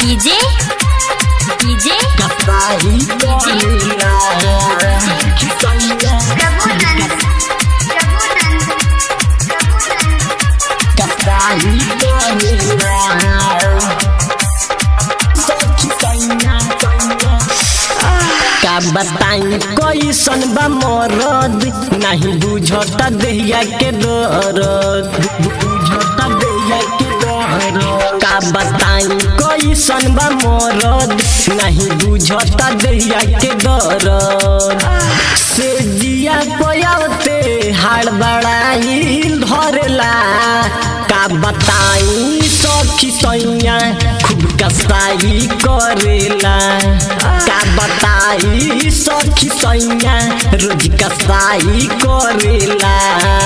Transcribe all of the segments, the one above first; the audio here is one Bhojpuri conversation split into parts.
डीजे डीजे कसाई करेला सखी सैया कसाई करेला सखी सैया सैया का बताई कैसन बा मरद नहीं बुझता देहिया के दर्द बुझता देहिया के दर्द का बताई कैसन बा मरद नहीं बुझता देहिया के दर्द से जिया पयावते हाड़ बड़ाई धरला का बताई सखी सैया खूब कसाई करेला का बताई सखी सैया रोज कसाई करेला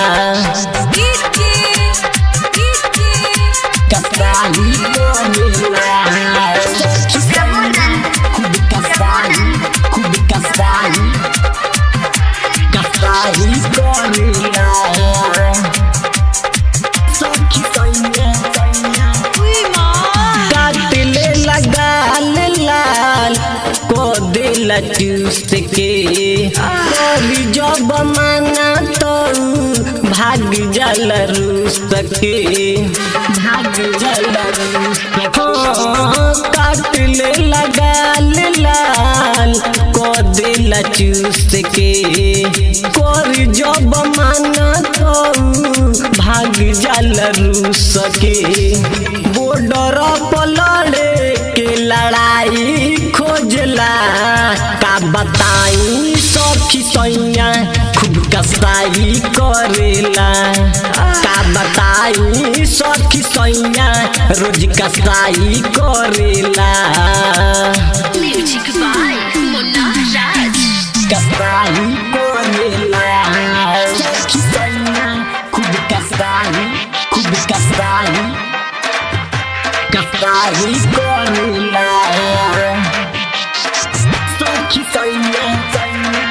कसाई करेला सखी सैया खूब कसाई खूब कसाई कसाई करेला सखी सैया सैया काटले लगाल लाल को दिल चूस के करी जब माना तो भाग जल रूस के भाग जल रूस हाँ, काटले लगाल लाल को दिल चूस के करी जब माना तो भाग जल रूस के बॉर्डर पलड़े के लड़ाई खोजला का बताई सखी सैया खूब कसाई करेला का बताई सखी सैया रोज कसाई करेला म्यूजिक बाय मुन्ना राज कसाई करेला सखी सैया खूब कसाई खूब कसाई कसाई करेला सखी सैया सैया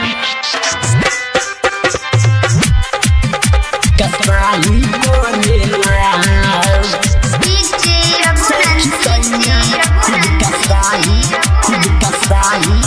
कसाई करेला सखी सैया खूब कसाई खूब कसाई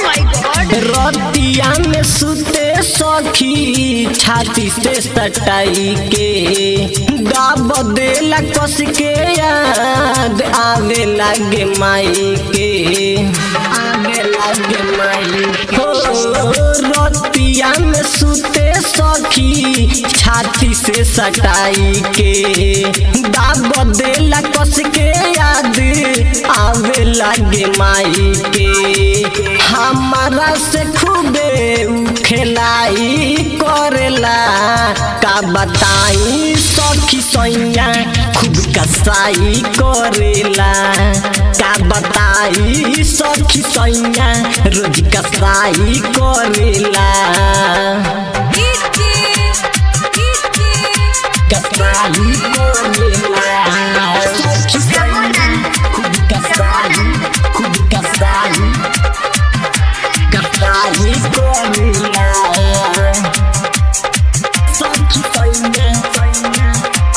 रतिया में सुते सखी छाती से सटाई के दाब देला कस के याद आवे लागे माई के आवे लागे माई हो रतिया में सुते सखी छाती से सटाई के दाब देला कस के याद आवे लागे माई के हमारा से खूबे उ खेलाई करेला का बताई सखी सैया खूब कसाई करेला का बताई सखी सैया रोज कसाई करेला कसाई करेला सखी सैया खूब कसाई खूब कसाई कसाई करेला सखी सैया सैया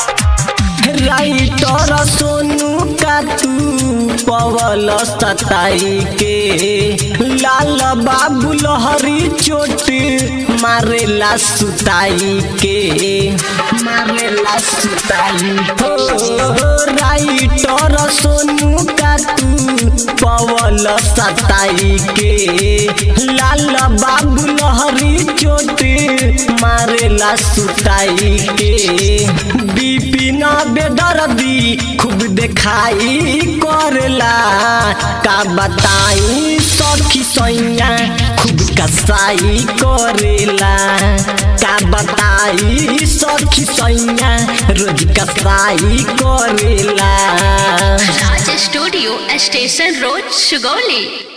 राइटर सोनू का तू पवल सताई के लाल बाबू लहरी चोट मारेला सुताई के मारेला सुताई हो राइटर सोनू का तू पवल सताई के लाल बाबू लहरी चोट मारेला सुताई के बिपिन बेदर्दी खूब देखाई करेला का बताई सखी सैया खूब कसाई करेला का बताई सखी सैया रोज कसाई करेला Raj studio station road Sugauli